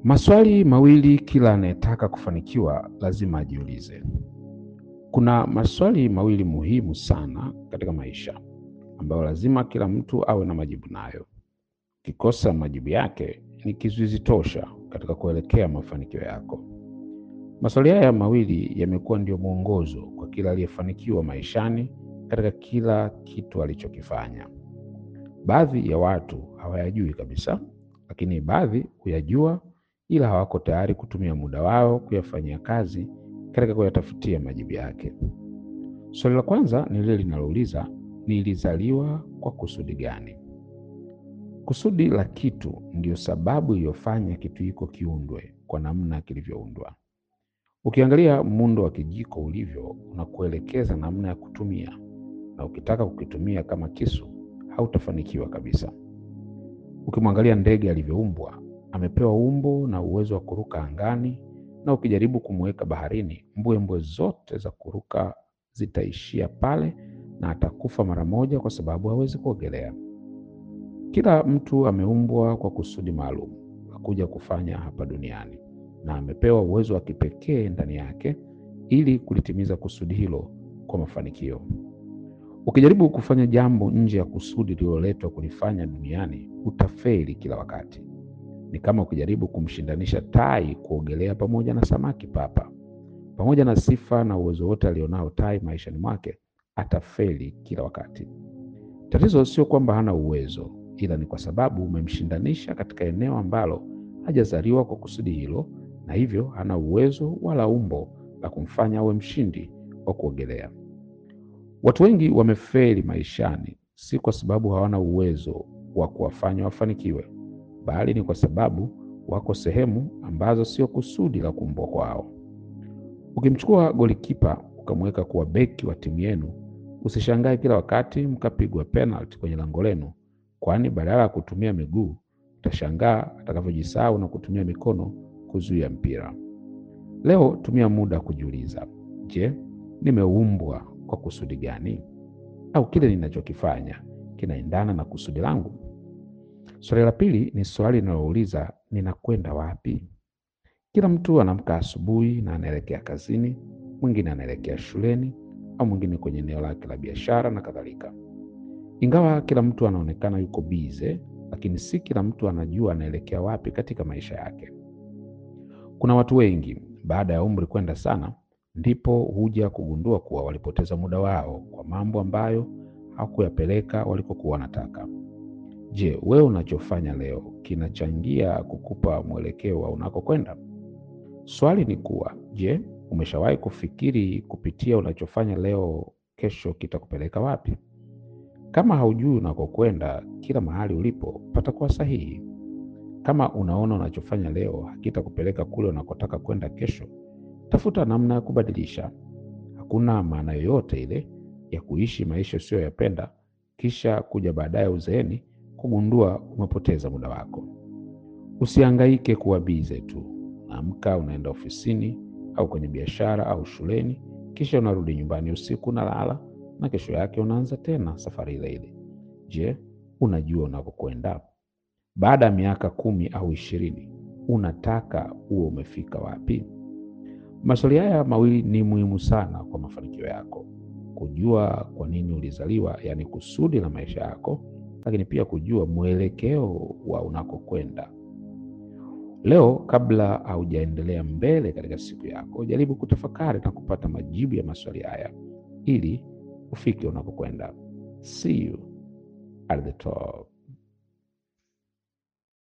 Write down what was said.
Maswali mawili kila anayetaka kufanikiwa lazima ajiulize. Kuna maswali mawili muhimu sana katika maisha ambayo lazima kila mtu awe na majibu nayo. Ukikosa majibu yake ni kizuizi tosha katika kuelekea mafanikio yako. Maswali haya mawili yamekuwa ndio mwongozo kwa kila aliyefanikiwa maishani katika kila kitu alichokifanya. Baadhi ya watu hawayajui kabisa, lakini baadhi huyajua, ila hawako tayari kutumia muda wao kuyafanyia kazi katika kuyatafutia majibu yake. Swali la kwanza ni lile linalouliza, nilizaliwa kwa kusudi gani? Kusudi la kitu ndiyo sababu iliyofanya kitu hiko kiundwe kwa namna kilivyoundwa. Ukiangalia muundo wa kijiko ulivyo, unakuelekeza namna ya kutumia, na ukitaka kukitumia kama kisu, hautafanikiwa kabisa. Ukimwangalia ndege alivyoumbwa, amepewa umbo na uwezo wa kuruka angani, na ukijaribu kumweka baharini, mbwembwe zote za kuruka zitaishia pale na atakufa mara moja, kwa sababu hawezi kuogelea. Kila mtu ameumbwa kwa kusudi maalum la kuja kufanya hapa duniani na amepewa uwezo wa kipekee ndani yake ili kulitimiza kusudi hilo kwa mafanikio. Ukijaribu kufanya jambo nje ya kusudi lililoletwa kulifanya duniani, utafeli kila wakati. Ni kama ukijaribu kumshindanisha tai kuogelea pamoja na samaki papa. Pamoja na sifa na uwezo wote alionao tai maishani mwake, atafeli kila wakati. Tatizo sio kwamba hana uwezo, ila ni kwa sababu umemshindanisha katika eneo ambalo hajazaliwa kwa kusudi hilo, na hivyo hana uwezo wala umbo la kumfanya awe mshindi wa kuogelea. Watu wengi wamefeli maishani, si kwa sababu hawana uwezo wa kuwafanya wafanikiwe, bali ni kwa sababu wako sehemu ambazo sio kusudi la kuumbwa kwao. Ukimchukua golikipa ukamweka kuwa beki wa timu yenu, usishangae kila wakati mkapigwa penalti kwenye lango lenu, kwani badala ya kutumia miguu utashangaa atakavyojisahau na kutumia mikono kuzuia mpira. Leo tumia muda kujiuliza, je, nimeumbwa kwa kusudi gani? Au kile ninachokifanya kinaendana na kusudi langu? Swali la pili ni swali linalouliza ninakwenda wapi? Kila mtu anaamka asubuhi na anaelekea kazini, mwingine anaelekea shuleni, au mwingine kwenye eneo lake la biashara na kadhalika. Ingawa kila mtu anaonekana yuko bize, lakini si kila mtu anajua anaelekea wapi katika maisha yake. Kuna watu wengi baada ya umri kwenda sana, ndipo huja kugundua kuwa walipoteza muda wao kwa mambo ambayo hawakuyapeleka walikokuwa wanataka. Je, wewe unachofanya leo kinachangia kukupa mwelekeo wa unakokwenda? Swali ni kuwa, je, umeshawahi kufikiri kupitia unachofanya leo, kesho kitakupeleka wapi? Kama haujui unakokwenda, kila mahali ulipo patakuwa sahihi. Kama unaona unachofanya leo hakitakupeleka kule unakotaka kwenda kesho, tafuta namna ya kubadilisha. Hakuna maana yoyote ile ya kuishi maisha usiyoyapenda kisha kuja baadaye uzeeni kugundua umepoteza muda wako. Usihangaike kuwa bize tu. Unaamka unaenda ofisini au kwenye biashara au shuleni, kisha unarudi nyumbani usiku unalala, na kesho yake unaanza tena safari ile ile. Je, unajua unakokwenda? Baada ya miaka kumi au ishirini, unataka uwe umefika wapi? Maswali haya mawili ni muhimu sana kwa mafanikio yako: kujua kwa nini ulizaliwa, yaani kusudi la maisha yako, lakini pia kujua mwelekeo wa unakokwenda. Leo, kabla haujaendelea mbele katika siku yako, jaribu kutafakari na kupata majibu ya maswali haya ili ufike unakokwenda. See you at the top.